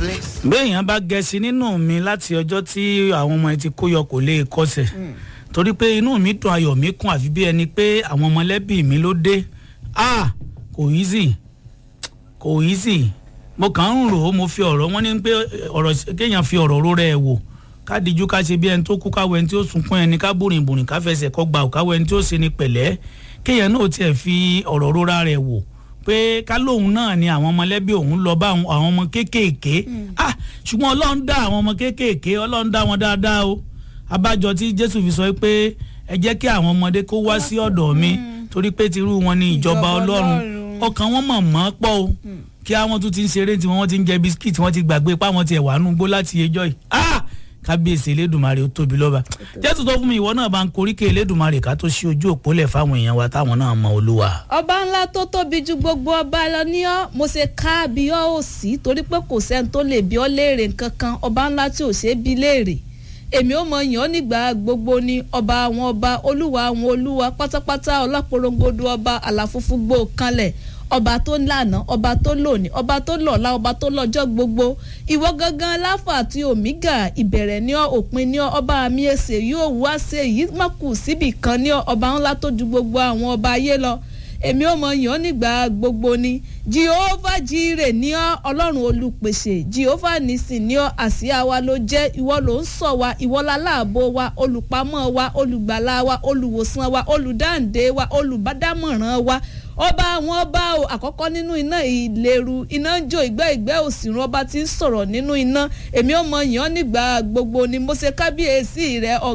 place. béèyàn bá gẹ̀ẹ́sì nínú mi láti ọjọ́ tí àwọn ọmọ ẹ ti kó yọ kò lè kọsẹ̀ torí pé inú mi dùn ayọ̀ mi kún àfi bí ẹni pé àwọn mọ̀lẹ́bí mi ló dé ah kò easy kò easy mo kàn ń rò ó mo fi ọ̀rọ̀ wọn ní pé ọ̀rọ̀ kéèyàn fi ọ̀rọ̀ ró rẹ̀ wò ká dijú ká ṣe bí ẹni tó kú káwọ ẹni tí ó sunkún ẹni ká bùrìn bùrìn ká fẹsẹ̀ kọ́ gbà ò káwọ ẹni tí ó ṣe ni pẹ̀lẹ́ kéèyàn náà tiẹ̀ fi ọ̀rọ̀ rora rẹ̀ wò pé ká lóun náà ni àwọn mọ̀lẹ́bí òun lọ bá àwọn àwọn ọmọ kéékèèké ah ṣùgbọ́n ọlọ́run dá àwọn ọmọ kéékèèké ọlọ́run dá wọn dáadáa o abájọ tí jésù fi sọ pé ẹ jẹ́ kí àwọn ọmọdé kó wá sí ọ̀dọ̀ mi torí pé tirú wọn ni ìjọba Ìjọba ọlọ́run Ọlọ́run. ọkàn wọn mọ̀ mọ́ pọ̀ o kí àwọn tún ti ń ṣeré tí wọ́n ti ń jẹ bisikíìtì wọ́n ti gbàgbé pa wọ́n ti ẹ̀ wà nù gbó láti ẹjọ́ yìí ah kábíyèsí elédùnmarè ó tóbi lọ́ba jésù tó fún mi ìwọ náà bá ń koríkè elédùnmarè ká tó ṣí ojú òpó lẹ̀ fáwọn èèyàn wa táwọn náà mọ olúwa. ọba ńlá tó tóbi ju gbogbo ọba lọ ní ọ mo ṣe ká bí ọ ò sí torí pé kò sẹ́ni tó lè bí ọ léèrè nǹkan kan ọba ńlá tí ò ṣe é bí léèrè èmi ò mọ yàn ọ́ nígbà gbogbo ni ọba àwọn ọba olúwa àwọn olúwa pátápátá ọláporongodo ọba àlàfúnfún gbó kanlẹ̀ ọba tó lànà ọba tó lòní ọba tó lọ́la ọba tó lọ́jọ́ gbogbo ìwọ gangan láfà àti òmígà ìbẹ̀rẹ̀ ní ọ òpin ní ọ ọba mi èsè yóò wá sí èyí má kù síbì kan ní ọ ọba ńlá tó ju gbogbo àwọn ọba ayé lọ èmi ò mọ yàn nígbà gbogbo ni jehova jire ní ọ ọlọ́run olùpèsè jehova nìsín ní ọ àsíá wa ló jẹ́ ìwọ ló ń sọ wa ìwọ láláàbò wa olùpamọ́ wa olùgbàlà wa olùwòsàn wa olùdáǹdè wa olùbádámọ̀ràn wa ọba àwọn ọba o àkọ́kọ́ nínú iná ìléru iná ń jó ìgbẹ́ ìgbẹ́ òsìrún ọba tí ń sọ̀rọ̀ nínú iná èmi ò mọ yàn nígbà gbogbo ni mo ṣe kábíyèsí rẹ